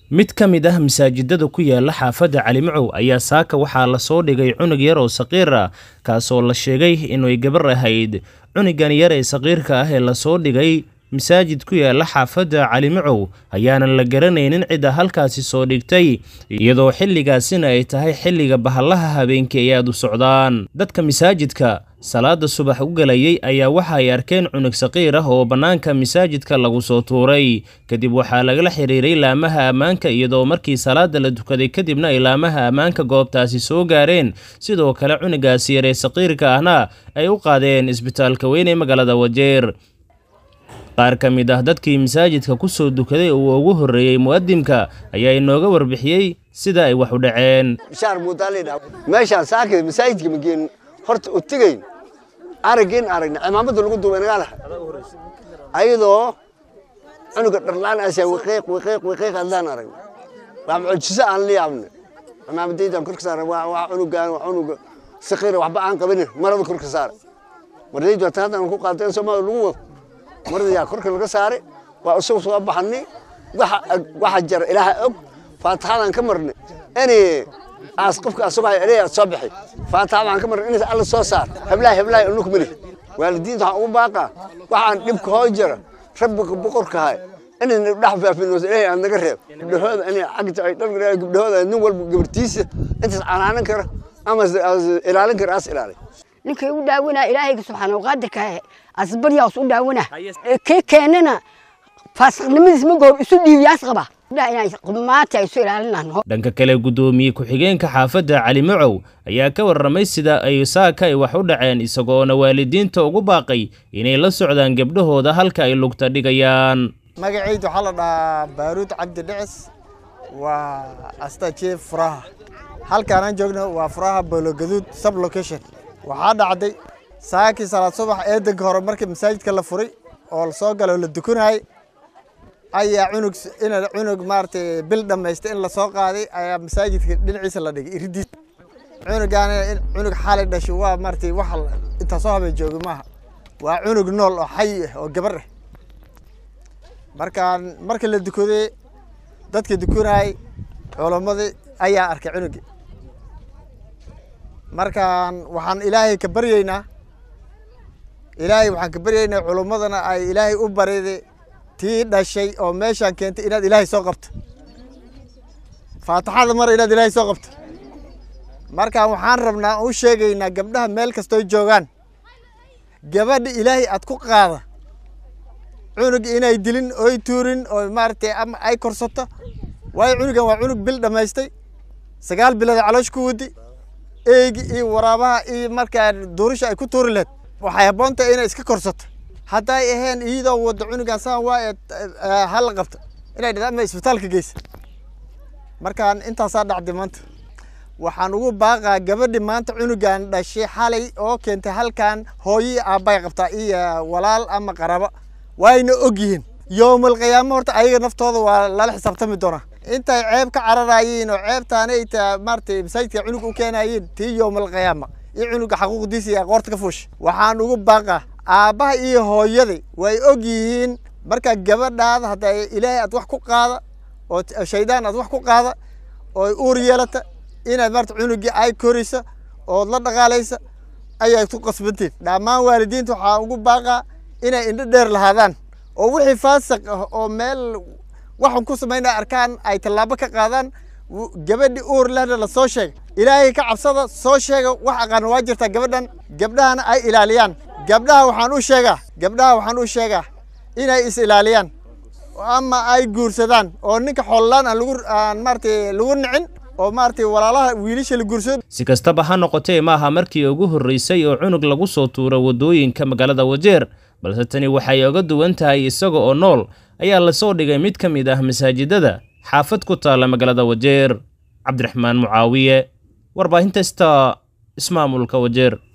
mid ka mid ah masaajidada ku yaala xaafadda calimacow ayaa saaka waxaa lasoo dhigay cunug yar oo saqiir ah kaasoo la sheegay inay gabar ahayd cunugan yar ee saqiirka ah ee lasoo dhigay masaajid ku yaala xaafadda calimacow ayaanan la garanaynin cidda halkaasi soo dhigtay iyadoo xilligaasina ay tahay xilliga bahallaha habeenkii ay aad u socdaan dadka masaajidka salaada subax u galayay ayaa waxa ay arkeen cunug saqiir ah oo bannaanka masaajidka lagu soo tuuray kadib waxaa lagala xiriiray laamaha ammaanka iyadoo markii salaada la tukaday kadibna ay laamaha ammaanka goobtaasi soo gaareen sidoo kale cunugaasi yaree saqiirka ahna ay u qaadeen isbitaalka weyn ee magaalada wajeer qaar ka mid ah dadkii masaajidka ku soo dukaday uu ugu horreeyey mu'adimka ayaa inooga warbixiyey sida ay wax u dhaceen bishaar muudaalidha meeshaan saakid masaajidka mageen horta u tegayn aragin aragna cimaamada lagu duubay nagaa lahay ayadoo cunuga dharlaan asaa wiqiiq wiqiiq wiqiiq adlaan aragna waa mucjiso aan la yaabna cimaamadaydaan korka saara waa cunugaan waa cunuga saqiira waxba aan qabanin marada korka saara maradaydu hata haddaan ku qaateen soomaalia lagu wado marada yaa korka laga saaray waa isagu soo baxanay waxa jara ilaaha og faataxadaan ka marnay inay aas qofka asagoo ilaahay aad soo bixi faataxa waxaan ka marnay inay alla soo saar heblaha heblaha unug mali waalidiinta waxaan ugu baaqaa waxaan dhibka hoo jira rabbiga boqorka hay inayna dhex faafin ilaahay aad naga reeb gabdhahooda inay cagta ay dhan gabdhahooda nin walba gabartiisa intaas canaanan kara ama ilaalin kara aas ilaalay ninkay u dhaawanaa ilaahayga subxaana qaadirka asbaryaas u dhaawana kii keenana faasiqnimadiis ma goob isu dhiibiyaas qaba maanta isu ilaalinano dhanka kale guddoomiye ku-xigeenka xaafadda cali macow ayaa ka warramay sida ay saaka ay wax u dhaceen isagoona waalidiinta ugu baaqay inay la socdaan gabdhahooda halka ay lugta dhigayaan magacayda waxaa la dhahaa baaruud cabdi dhicis waa astajiye furaha halkaanaan joogno waa furaha boologaduud sub location waxaa dhacday saakii salaad subax eedanka hore markii masaajidka la furay oo la soo galo la dukanayay ayaa cunug in cunug maaragtay bil dhammaystay in lasoo qaaday ayaa masaajidka dhinaciisa la dhigay iridiis cunugaana cunug xaalay dhashay waa maaragtay wax intaa soo habeen joogay maaha waa cunug nool oo xay ah oo gabar ah markaan marka la dukaday dadka dukanayay culammadii ayaa arkay cunugii markaan waxaan ilaahay ka baryaynaa ilaahay waxaan ka baryaynaa culummadana ay ilaahay u bariday tii dhashay oo meeshaan keentay inaad ilaahay soo qabto faataxada mar inaad ilaahay soo qabto markaan waxaan rabnaa u sheegaynaa gabdhaha meel kastoo joogaan gabadha ilaahay aad ku qaada cunug inay dilin oy tuurin oo maaragtay ama ay korsato waayo cunugan waa cunug bil dhammaystay sagaal bilood caloosh ku wadi eegi iyo waraabaha iyo markaa duurisha ay ku tuuri lahed waxay habboontahay inay iska korsato hadday ahayn iyadoo wadda cunugan saan waa hala qabto inay dhada ama isbitaalka geysa markaan intaasaa dhacday maanta waxaan ugu baaqaa gabadhi maanta cunugan dhashay xalay oo keentay halkan hooyii aabbay qabtaa iyo walaal ama qaraba waayna og yihiin yowmal qiyaamo horta ayaga naftooda waa lala xisaabtami doonaa intay ceeb ka cararayiin oo ceebtaanay ta maaratay masaajidka cunug u keenayiin tii yowmal qiyaama iyo cunuga xaquuqdiisa iyo qoorta ka fuusha waxaan ugu baaqaa aabbaha iyo hooyaday way og yihiin marka gabadhaada hadda ilaahay aad wax ku qaada oo shaydaan aad wax ku qaada oo uur yeelata inaad maarata cunugii ay koraysa ood la dhaqaalaysa ayay ku qasbantiin dhammaan waalidiinta waxaa ugu baaqaa inay indho dheer lahaadaan oo wixii faasiq ah oo meel waxan ku samaynaa arkaan ay tallaabo ka qaadaan gabadhi uur lehna la soo sheega ilaahay ka cabsada soo sheega wax aqaana waa jirtaa gabadhan gabdhahana ay ilaaliyaan gabdhaha waxaan u sheegaa gabdhaha waxaan u sheegaa inay is ilaaliyaan ama ay guursadaan oo ninka xoollaan aan lagu aan maaratay lagu nicin oo maaratay walaalaha wiilasha la guursado si kastaba ha noqotee maaha markii ugu horreysay oo cunug lagu soo tuuro waddooyinka magaalada wajeer balse tani waxay oga duwan tahay isaga oo nool ayaa lasoo dhigay mid ka mid ah masaajidada xaafad ku taalla magaalada wajeer cabdiraxmaan mucaawiye warbaahinta sta ismaamulka wajeer